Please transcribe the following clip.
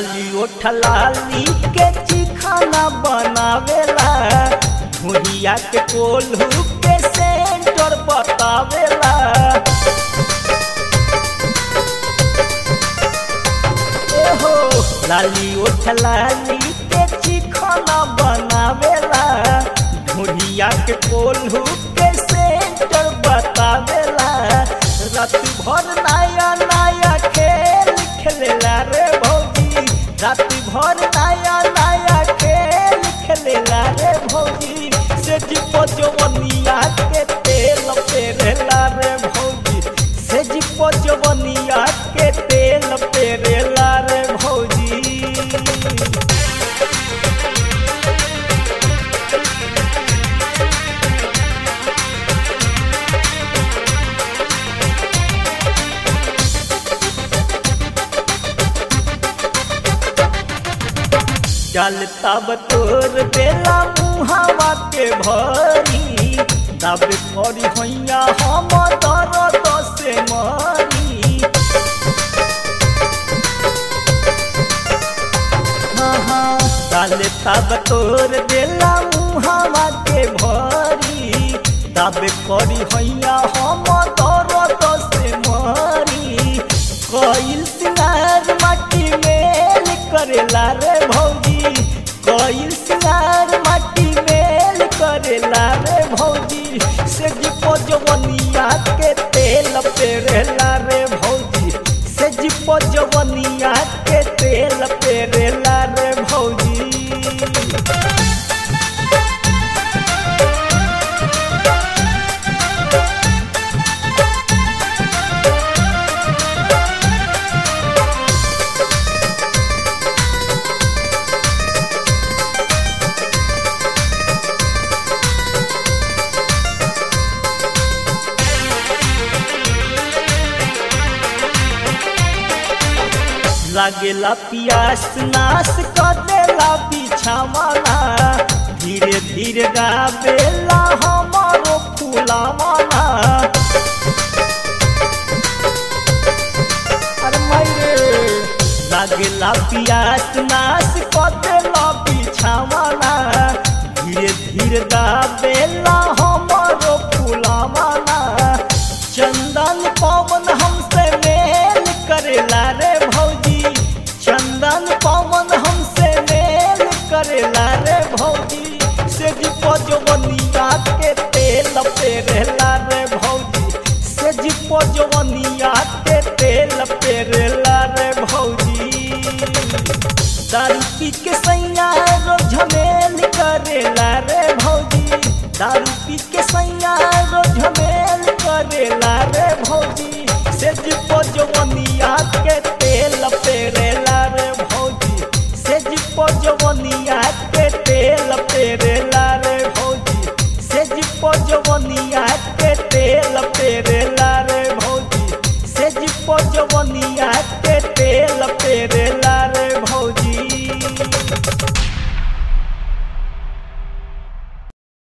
लाली ओठ लाली के चिखाना बनावेला भुइया के कोल्हू के सेंटर बतावेला एहो लाली ओठ लाली के चिखाना बनावेला भुइया के कोल्हू के सेंटर बतावेला रात भर नया नया खेल खेलेला रे भौजी रात भर नया नया खेल खेलेला रे भौजी से जीपो जवनिया के तेल पेरेला रे भौजी से जीपो जवनिया के तेल पेरेला रे भौजी चल तब तोर बेला मुहावा के भरी तब करी हैया हम दर्द से मरी हाँ हाँ चल तब तोर बेला मुहावा के भरी तब करी हैया हम दर्द से मरी कईल सिंगार माटी मेल करेला रे भौजी कईल सिंगार माटी मेल करेला रे भौजी से जीपो जवनिया के तेल पेरेला रे भौजी से जीपो जवनिया के तेल पेरेला रे भौजी लागेला पियास नाश कर देला बिछावाना धीरे धीरे गावेला हमारो फूलावाना अरे मायरे लागेला पियास नाश कर देला बिछावाना धीरे धीरे गावेला हमारो फूलावाना चंदन पवन हमसे मेल करेला रे भौजी चंदन पवन हमसे मेल करेला रे भौजी से जीपो जवनिया के तेल पेरेला रे भौजी से जीपो जवनिया के तेल पेरेला रे भौजी दारू पी के सैया रो झमेल करेला रे भौजी दारू पी के सैया रो झमेल करेला रे भौजी से जीपो जवनिया